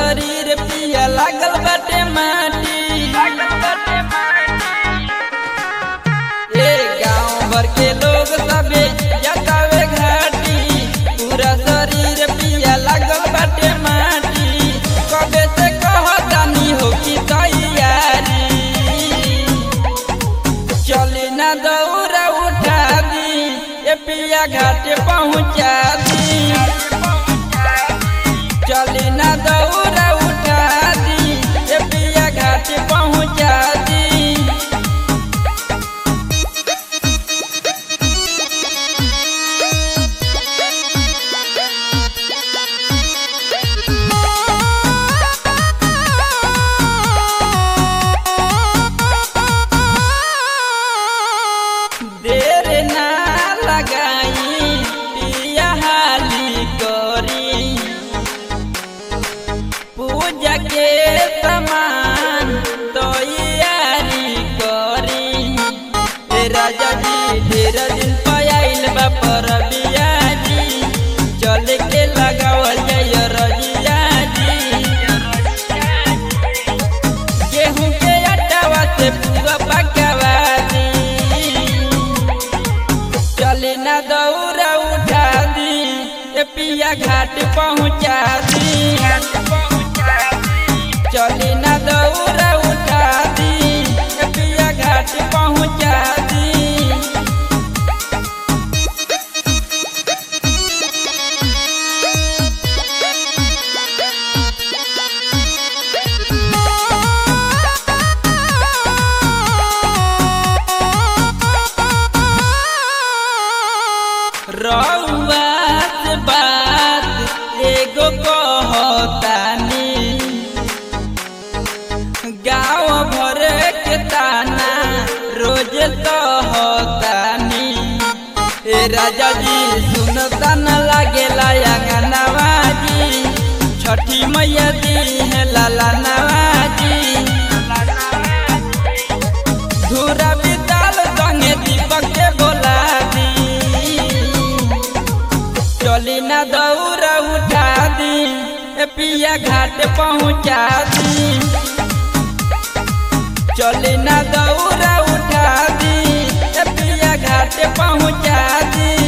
शरीर पिया लागल बाटे माटी ए गांव भर के लोग सबे जतावे घाटी पूरा शरीर पिया लागल बाटे माटी कबे से कहतानी हो की तैयारी चली ना दौरा उठा दी ए पिया घाट पहुँचा दी चली ना दौरा उठा दी ए पिया घाट पहुँचा दी देर ना लगाई पिया हाली करी पूजा के समान तैयारी करी ए राजा जी ढेर दिन पयाइल बा पर बियाजी चल के लगावल जाय रजिया जी गेहूं के आटावा से पूरा पकावा दी चले ना दौरा उठा दी ए पिया घाट पहुँचा दी चले ना दौरा उठा दी ए पिया घाट पहुँचा दी रउआ से बात एगो कहतानी गाँव भर के ताना रोज कहतानी ए राजा जी सुनता न लागेला अंगनवाजी छठी मैया दी है लाला नवाजी धूरा बिताल संगे दीपक के बोला दी चली ना दौरा उठा दी ए पिया घाट पहुँचा दी चली ना दौरा उठा दी ए पिया घाट पहुँचा दी